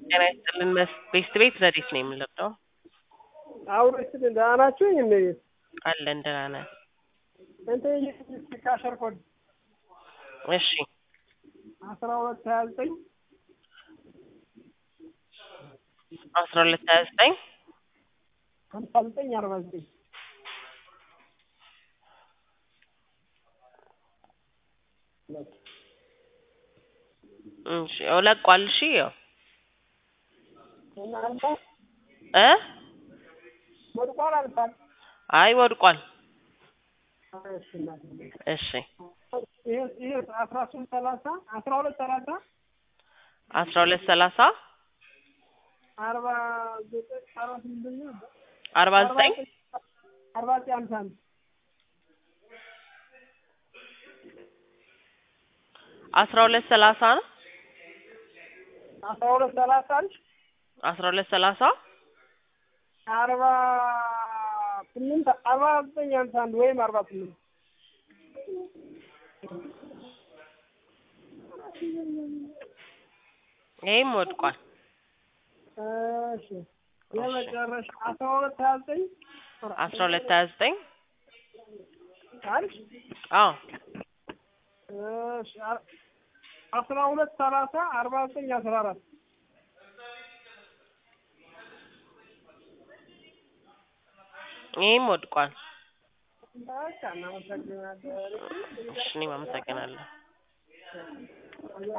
ጤና ይስጥልን መስ- ቤስት ቤት ዘዴት ነው የምንለብደው አውሮች ደህና ናችሁ? እመቤት አለን ደህና ነን። እንትን ካሸር ኮድ እሺ አስራ ሁለት ሀያ ዘጠኝ አስራ ሁለት ሀያ ዘጠኝ ሀምሳ ዘጠኝ አርባ ዘጠኝ እሺ ያው ለቋል። እሺ ያው እናንተ እ ወድቋል አልፋል አይ ወድቋል። እሺ እናቴ እሺ ይሄ ይሄ አስራ ሶስት ሰላሳ አስራ ሁለት ሰላሳ አስራ ሁለት ሰላሳ አርባ ዘጠኝ አርባ ስምንት ነበር አርባ ዘጠኝ አርባ ዘጠኝ ሃምሳ አንድ አስራ ሁለት ሰላሳ ነው አስራ ሁለት ሰላሳ አንድ አስራ ሁለት ሰላሳ አርባ ስምንት አርባ ዘጠኝ ሃምሳ አንድ ወይም አርባ ስምንት ይሄም ወድቋል። እሺ የመጨረሻ አስራ ሁለት ሀያ ዘጠኝ አስራ ሁለት ሀያ ዘጠኝ አንድ አዎ እሺ አ- አስራ ሁለት ሰላሳ አርባ ዘጠኝ አስራ አራት ይሄም ወድቋል። በቃ እናመሰግናለን። እሺ እኔም አመሰግናለሁ።